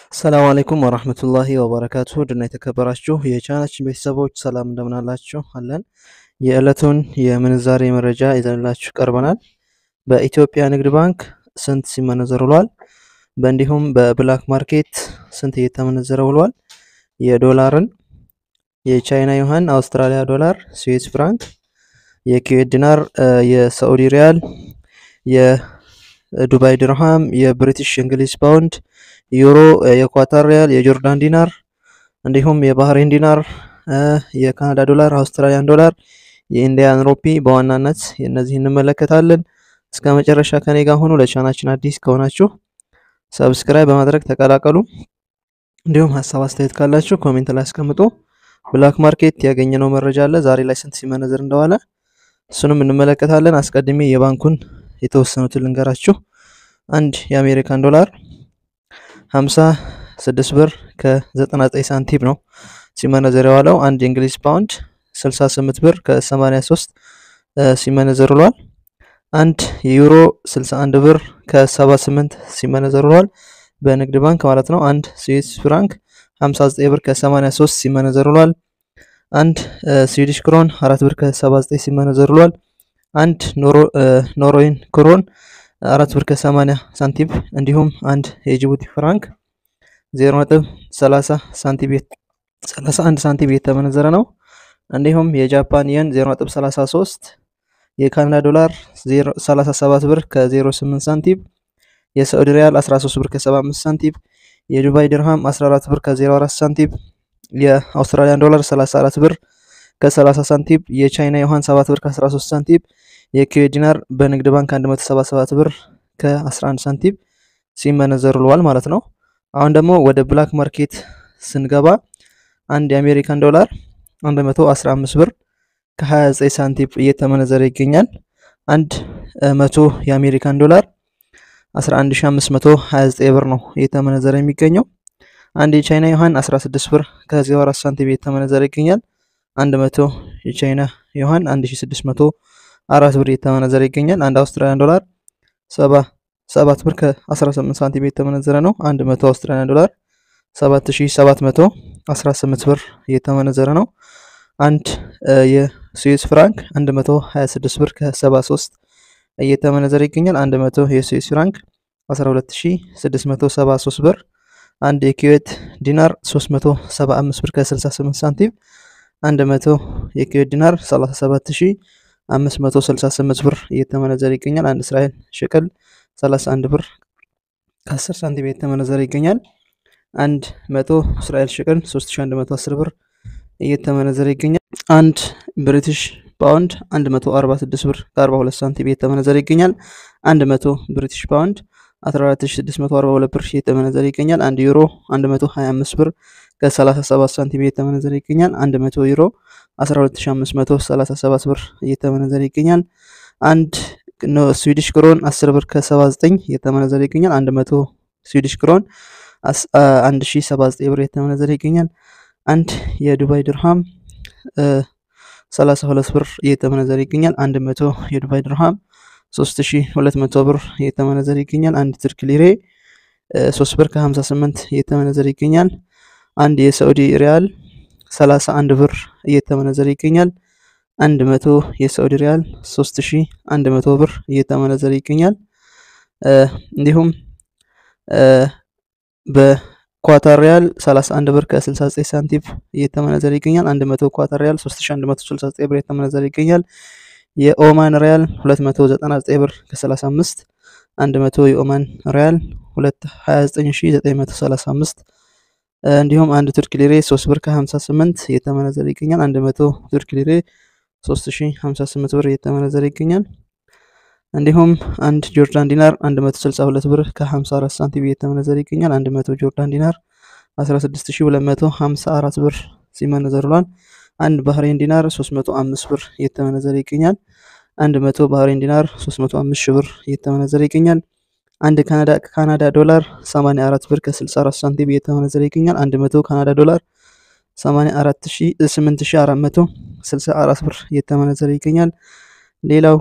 ሰላም አለይኩም ወራህመቱላሂ ወበረካቱ ድና የተከበራችሁ የቻናችን ቤተሰቦች ሰላም እንደምናላችሁ አለን። የዕለቱን የምንዛሬ መረጃ ይዘንላችሁ ቀርበናል። በኢትዮጵያ ንግድ ባንክ ስንት ሲመነዘር ውሏል? በእንዲሁም በብላክ ማርኬት ስንት እየተመነዘረ ውሏል? የዶላርን፣ የቻይና ዩሃን፣ አውስትራሊያ ዶላር፣ ስዊስ ፍራንክ፣ የኩዌት ዲናር፣ የሳዑዲ ሪያል፣ የዱባይ ድርሃም፣ የብሪቲሽ እንግሊዝ ፓውንድ ዩሮ፣ የኳታር ሪያል፣ የጆርዳን ዲናር እንዲሁም የባህሬን ዲናር፣ የካናዳ ዶላር፣ አውስትራሊያን ዶላር፣ የኢንዲያን ሮፒ በዋናነት እነዚህ እንመለከታለን። እስከ መጨረሻ ከኔ ጋር ሆኑ። ለቻናችን አዲስ ከሆናችሁ ሰብስክራይብ በማድረግ ተቀላቀሉ። እንዲሁም ሀሳብ አስተያየት ካላችሁ ኮሜንት ላይ አስቀምጡ። ብላክ ማርኬት ያገኘነው መረጃ አለ ዛሬ ላይ ስንት ሲመነዘር እንደዋለ እሱንም እንመለከታለን። አስቀድሜ የባንኩን የተወሰኑትን ልንገራችሁ። አንድ የአሜሪካን ዶላር 56 ብር ከ99 ሳንቲም ነው ሲመነዘር የዋለው። አንድ የእንግሊዝ ፓውንድ 68 ብር ከ83 ሲመነዘር ውሏል። አንድ የዩሮ 61 ብር ከ78 ሲመነዘር ውሏል በንግድ ባንክ ማለት ነው። አንድ ስዊስ ፍራንክ 59 ብር ከ83 ሲመነዘር ውሏል። አንድ ስዊዲሽ ክሮን 4 ብር ከ79 ሲመነዘር ውሏል። አንድ ኖርዌይን ክሮን አራት ብር ከ80 ሳንቲም እንዲሁም አንድ የጅቡቲ ፍራንክ 0.30 ሳንቲም 31 ሳንቲም የተመነዘረ ነው። እንዲሁም የጃፓን የን 0.33 የካናዳ ዶላር 37 ብር ከ08 ሳንቲም የሳዑዲ ሪያል 13 ብር ከ75 ሳንቲም የዱባይ ድርሃም 14 ብር ከ04 ሳንቲም የአውስትራሊያን ዶላር 34 ብር ከ30 ሳንቲም የቻይና ዩሃን 7 ብር ከ13 ሳንቲም የኩዌት ዲናር በንግድ ባንክ 177 ብር ከ11 ሳንቲም ሲመነዘር ውለዋል ማለት ነው። አሁን ደግሞ ወደ ብላክ ማርኬት ስንገባ አንድ የአሜሪካን ዶላር 115 ብር ከ29 ሳንቲም እየተመነዘረ ይገኛል። አንድ መቶ የአሜሪካን ዶላር 11529 ብር ነው እየተመነዘረ የሚገኘው። አንድ የቻይና ዩሃን 16 ብር ከ04 ሳንቲም እየተመነዘረ ይገኛል። አንድ መቶ የቻይና ዩሃን 1600 አራት ብር የተመነዘረ ይገኛል። አንድ አውስትራሊያን ዶላር ሰባት ብር ከ18 ሳንቲም የተመነዘረ ነው። አንድ መቶ አውስትራሊያን ዶላር 7718 ብር እየተመነዘረ ነው። አንድ የስዊስ ፍራንክ 126 ብር ከ73 እየተመነዘረ ይገኛል። 100 የስዊስ ፍራንክ 12673 ብር። አንድ የኩዌት ዲናር 375 ብር ከ68 ሳንቲም 100 የኩዌት ዲናር 37568 ብር እየተመነዘረ ይገኛል። አንድ እስራኤል ሽቅል 31 ብር ከ10 ሳንቲም እየተመነዘረ ይገኛል። አንድ መቶ እስራኤል ሽቅል 3110 ብር እየተመነዘረ ይገኛል። አንድ ብሪቲሽ ፓውንድ 146 ብር ከ42 ሳንቲም እየተመነዘረ ይገኛል። 100 ብሪቲሽ ፓውንድ 14642 ብር እየተመነዘረ ይገኛል። አንድ ዩሮ 125 ብር ከ37 ሳንቲም እየተመነዘረ ይገኛል። 100 ዩሮ 12537 ብር እየተመነዘረ ይገኛል። አንድ ስዊዲሽ ክሮን 10 ብር ከ79 እየተመነዘረ ይገኛል። 100 ስዊዲሽ ክሮን 1079 ብር እየተመነዘረ ይገኛል። አንድ የዱባይ ድርሃም 32 ብር እየተመነዘረ ይገኛል። 100 የዱባይ ድርሃም 3200 ብር እየተመነዘረ ይገኛል። አንድ ትርክ ሊሬ 3 ብር ከ58 እየተመነዘረ ይገኛል። አንድ የሳዑዲ ሪያል 31 ብር እየተመነዘረ ይገኛል። 100 የሳዑዲ ሪያል 3100 ብር እየተመነዘረ ይገኛል። እንዲሁም በኳታር ሪያል 31 ብር ከ69 ሳንቲም እየተመነዘረ ይገኛል። 100 ኳታር ሪያል 3169 ብር እየተመነዘረ ይገኛል። የኦማን ሪያል 299 ብር ከ35 100 የኦማን ሪያል 22935 እንዲሁም አንድ ቱርክ ሊሬ 3 ብር ከ58 እየተመነዘረ ይገኛል። 100 ቱርክ ሊሬ 3058 ብር እየተመነዘረ ይገኛል። እንዲሁም አንድ ጆርዳን ዲናር 162 ብር ከ54 ሳንቲም እየተመነዘረ ይገኛል። 100 ጆርዳን ዲናር 16254 ብር ሲመነዘር ውሏል። አንድ ባህሬን ዲናር 305 ብር እየተመነዘረ ይገኛል። 100 ባህሬን ዲናር 305 ሺህ ብር እየተመነዘረ ይገኛል። አንድ ካናዳ ካናዳ ዶላር 84 ብር ከ64 ሳንቲም እየተመነዘረ ይገኛል። 100 ካናዳ ዶላር 84464 ብር እየተመነዘረ ይገኛል። ሌላው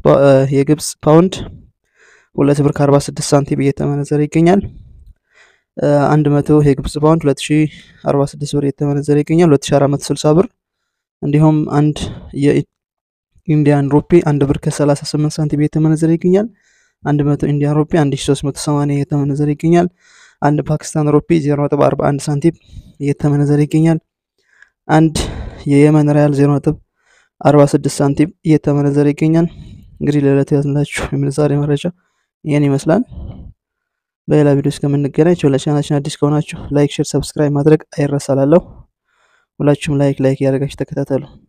የግብፅ ፓውንድ 2 ብር ከ46 ሳንቲም እየተመነዘረ ይገኛል። አንድ መቶ የግብጽ ፓውንድ 2046 ብር እየተመነዘረ ይገኛል 2460 ብር። እንዲሁም አንድ የኢንዲያን ሩፒ አንድ ብር ከ38 ሳንቲም እየተመነዘረ ይገኛል 100 ኢንዲያን ሩፒ 1380 እየተመነዘረ ይገኛል። አንድ ፓኪስታን ሩፒ 0.41 ሳንቲም እየተመነዘረ ይገኛል። አንድ የየመን ሪያል 0.46 ሳንቲም እየተመነዘረ ይገኛል። እንግዲህ ለዕለቱ ያዝንላችሁ የምንዛሬ መረጃ ይህን ይመስላል። በሌላ ቪዲዮ እስከምንገናኝ ለቻናላችን አዲስ ከሆናችሁ ላይክ፣ ሼር፣ ሰብስክራይብ ማድረግ አይረሳላለሁ። ሁላችሁም ላይክ ላይክ ያደረጋችሁ ተከታተሉ።